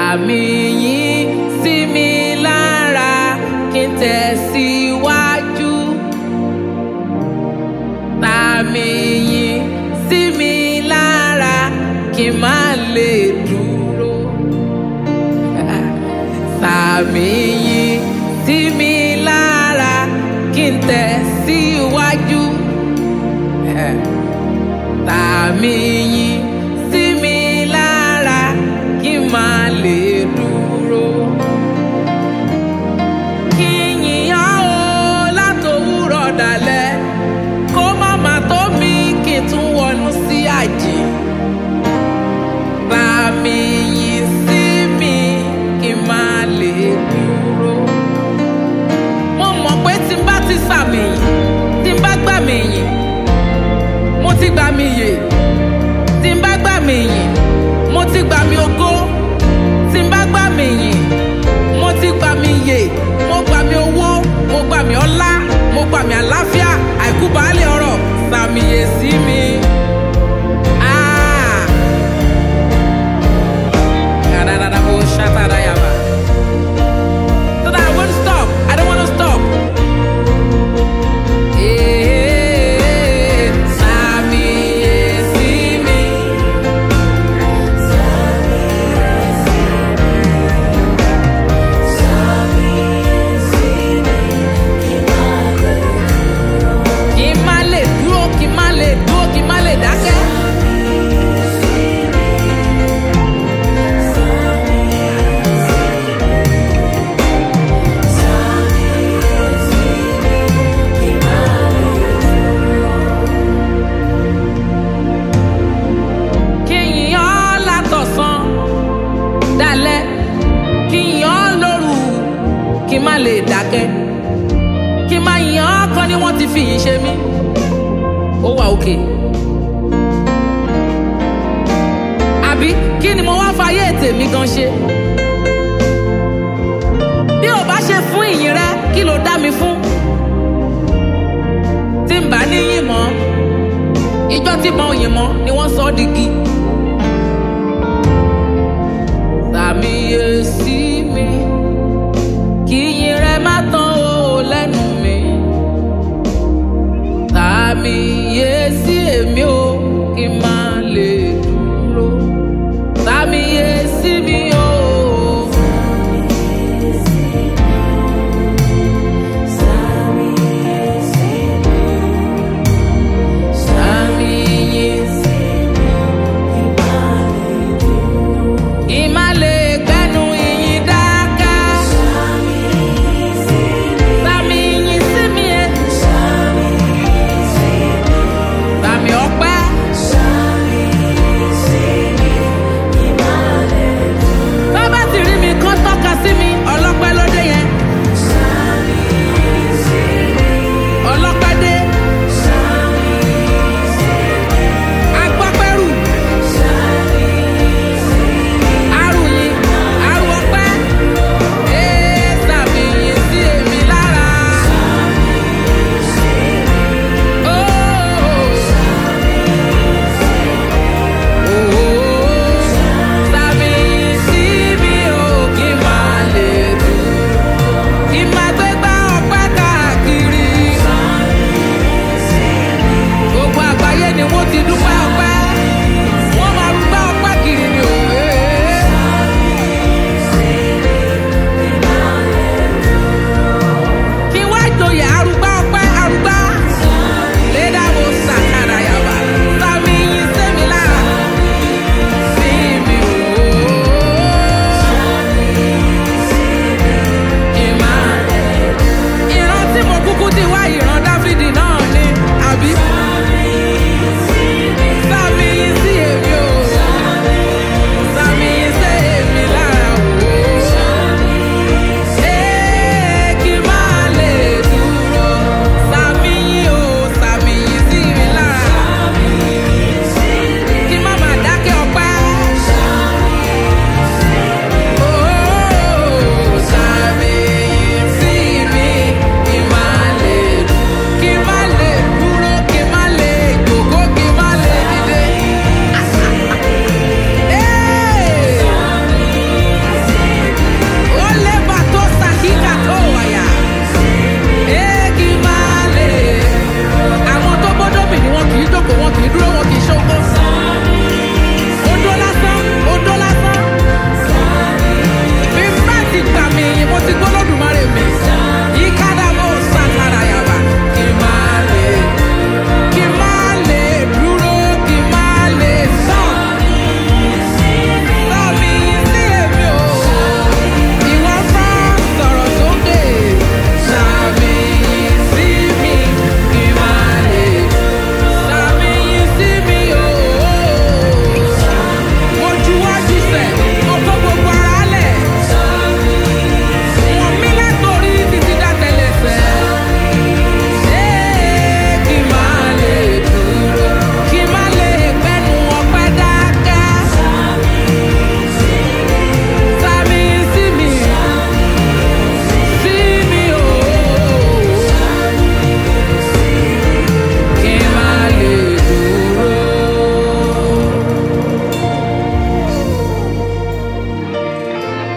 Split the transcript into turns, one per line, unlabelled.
Sàmì yín sí mi lára kí n tẹ̀síwájú. Sàmì yín sí mi lára kí n má lè dúró. Sàmì yín sí mi lára kí n tẹ̀síwájú. Sàmì yín sí mi lára kí n má lè dúró. Kí n yìnyán o látòwúrọ̀ dalẹ̀ kó má má tó mi kí n tún wọnú sí àjì. Sàmì yín sí mi kí n má lè dúró. Mo mọ̀ pé tí n bá ti sàmì yìn, tí n bá gbà mí yìn, mo ti gbà mí yè. Tí n bá gbà mí yìn, mo ti gbà mí ògo. Tí n bá gbà mí yìn, mo ti gbà mí yè. Mo gbà mí owó, mo gbà mí ọlá, mo gbà mí àlàáfíà, àìkú baálẹ̀ ọrọ̀, sàmì yè sí mi. Ah! Kadadadabo shatadayaba. So that I won't stop. I don't want to stop. Eh, sàmì yè sí mi. Kí n má lè dúró, kí n má lè dúró, kí n má lè dákẹ́. Kí n yìn ọ́ látọ̀sán dalẹ́, kí n yìn ọ́ lóru, kí n má lè dákẹ́. Kí n má yìn ọ́ kan ni wọ́n ti fi yìn ṣe mí. Ó wà òkè. Àbí kí ni mo wá fayé tèmi gan ṣe? Bí ò bá ṣe fún ìyìn rẹ, kí ló dá mi fún? Tí n bá níyìn mọ́, ìjọ tí mo yìn mọ́ ni wọ́n sọ ọ́ digi.